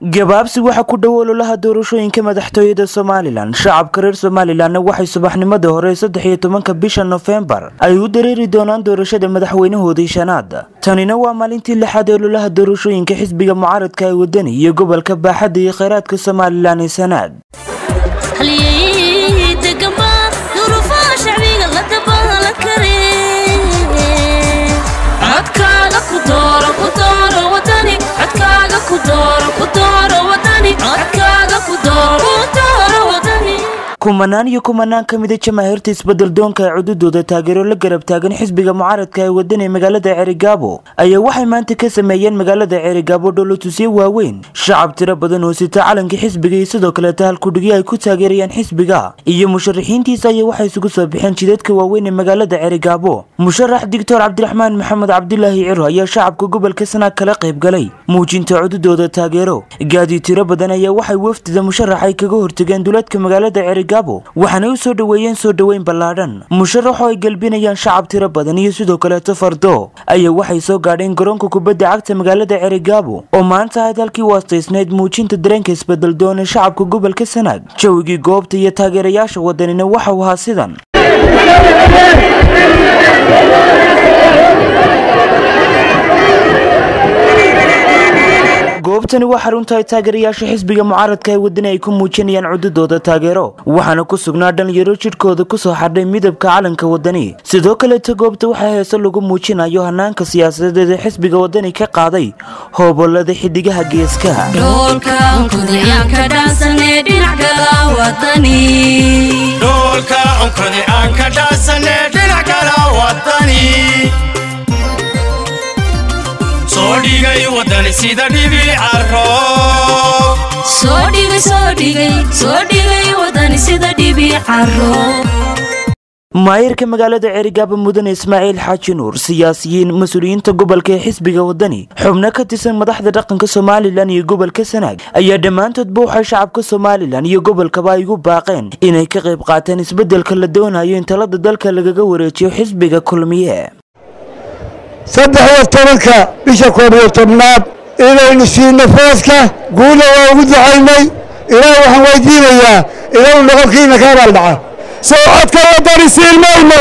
gabaabsi waxaa ku dhow ololaha doorashooyinka madaxtooyada somalilan shacabka reer somalilanna waxay subaxnimadii hore saddex iyo tobanka bisha nofembar ay u dareeri doonaan doorashada madaxweynahoodii shanaad tanina waa maalintii lixaad ee ololaha doorashooyinka xisbiga mucaaradka ee wadani iyo gobolka baaxadda iyo kheyraadka somalilan ee sanaad kumanaan iyo kumanaan ka mida jamaahiirta isbedel doonka ee cududooda taageero la garab taagan xisbiga mucaaradka ee wadan ee magaalada ceerigaabo ayaa waxay maanta ka sameeyeen magaalada ceerigaabo dholotusyo waaweyn shacab tiro badan oo sita calanka xisbiga iyo sidoo kaleeta halkudhigyo ay ku taageerayaan xisbiga iyo musharaxiintiisa ayaa waxay isugu soo bixeen jidadka waaweyn ee magaalada ceerigaabo musharax doctor cabdiraxmaan maxamed cabdulaahi ciro ayaa shacabka gobolka sanaag kala qayb galay muujinta cududooda taageero gaadi tiro badan ayaa waxay wafdida musharax ay kaga hortageen duleedka magaalada ceerigaabo waxaanay u soo dhoweeyeen soo dhoweyn ballaadhan musharaxoo ay gelbinayaan shacab tiro badan iyo sidoo kaleeto fardo ayaa waxay soo gaadheen garoonka kubadda cagta magaalada ceerigaabo oo maanta ahayd halkii waastaysnayd muujinta dareenka isbedel doon ee shacabka gobolka sanaag jawigii goobta iyo taageerayaasha wadanina waxau ahaa sidan goobtani waa xarunta ay taageerayaasha xisbiga mucaaradka ee wadani ay ku muujinayaan cududooda taageero waxaana ku sugnaa dhalinyaro jidhkooda kusoo xadhay midabka calanka wadani sidoo kaleeta goobta waxaa heese lagu muujinayo hanaanka siyaasadeed ee xisbiga wadani ka qaaday hoobolada xidigaha geeskaha maayirka magaalada ceerigaabo mudane ismaaciil xaaji nuur siyaasiyiin mas-uuliyiinta gobolka ee xisbiga wadani xubno ka tirsan madaxda dhaqanka somalilan iyo gobolka sanaag ayaa dhammaantoodba waxay shacabka somalilan iyo gobolkaba ay ugu baaqeen inay ka qayb qaataan isbeddelka la doonayo in talada dalka lagaga wareejiyo xisbiga kulmiye saddex iyo tobanka bisha koob iyo tobnaad inaynu siino fooska guula waa ugu ducaynay ilaah waxaan weydiinayaa inuu noqonkiina ka abaaldhaca soo codka wadani siin mayno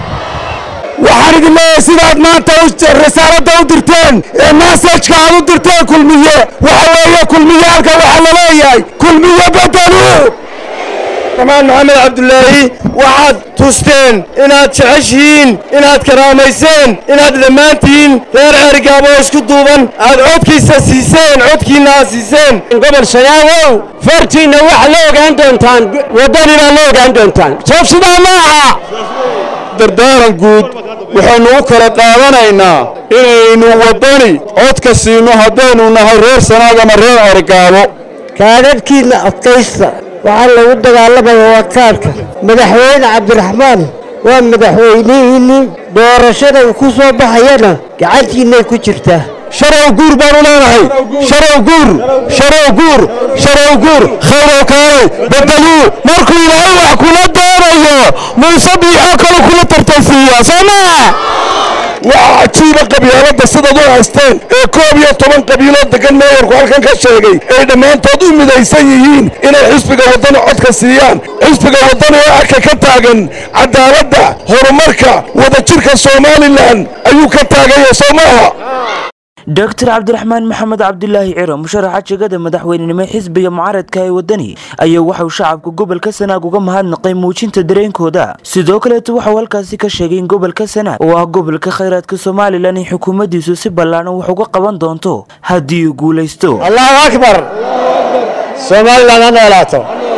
waxaan idin leeyahay sidaad maanta risaaladda u dirteen ee massajka aad u dirteen kulmiye waxa weeye kulmiyaalka waxaa la leeyahay kulmiye bedelu amaan maxamed cabdulaahi waxaad tusteen inaad jeceshihiin inaad karaamayseen inaad dhammaantihiin reer ceerigaabo oo isku duuban aad codkiisa siiseen codkiinna aad siiseen gobol shayaagow fartiinna waxaa la ogaan doontaan waddanibaa la ogaan doontaan soob sidaa ma aha dardaaran guud waxaynu u kala qaadanaynaa inaynu waddani codka siino haddaynu nahay reer sanaag ama reer ceerigaabo kaadadhkiinna adkaysta waxaa lagu dagaalamaya waa kaadhka madaxweyne cabdiraxmaan waa madaxweynihiinnii doorashada uu ku soo baxayana gacantiinnay ku jirtaa sharow guur baanu leenahay sharow guur sharow guur sharow guur khayrow kaalay bedeluu markuu ilaahay wax kula doonayo muuse biixoo kale kula tartansiiyaa soo maa waa cajiiba qabyaaladda sidaad u haysteen ee koob iyo toban qabiiloo degan meeyarku halkan ka sheegay ay dhammaantood u midaysan yihiin inay xisbiga waddani codka siiyaan xisbiga waddani ee arka ka taagan cadaaladda horumarka wadajirka somalilan ayuu ka taagaya soo maaha doctor cabdiraxmaan maxamed cabdulaahi ciro musharaxa jegada madaxweynenimo xisbiga mucaaradka ee wadani ayaa waxauu shacabka gobolka sanaag uga mahadnaqay muujinta dareenkooda sidoo kaleeto waxauu halkaasi ka sheegay in gobolka sanaag oo ah gobolka khayraadka somalilan in xukuumaddiisu si ballaadhan wax uga qaban doonto haddii uu guulaysto allahu akbar somalilan ha noolaato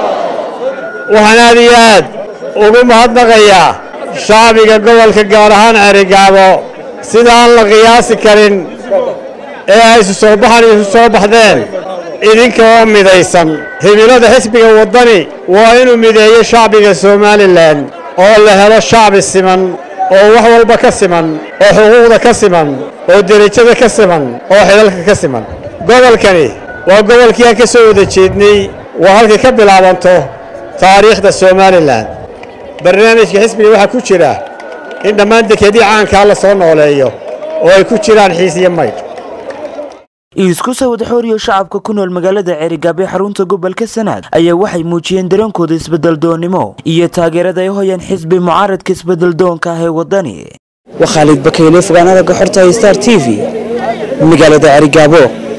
waxaan aad iyo aad ugu mahadnaqayaa shacbiga gobolka gaar ahaan ceerigaabo sida aan la qiyaasi karin ee ay isu soo baxan isu soo baxdeen idinka oo midaysan himilada xisbiga waddani waa inuu mideeyo shacbiga somalilan oo la helo shacbi siman oo wax walba ka siman oo xuquuqda ka siman oo derajada ka siman oo xidhalka ka siman gobolkani waa gobolkii aan ka soo wada jeednay waa halkay ka bilaabanto taariikhda somalilan barnaamijka xisbiga waxaa ku jira in dhammaan dekedii caankaa la soo nooleeyo oo ay ku jiraan xiis iyo maydh isku soo wada xooriyo shacabka ku nool magaalada ceerigaabo ee xarunta gobolka sanaag ayaa waxay muujiyeen dareenkooda isbedeldoonnimo iyo taageerada ay hoyaan xisbi mucaaradka isbedeldoonka ah ee wadani waa khaalid bakayle fogaanada gaxorta star t v magaalada ceerigaabo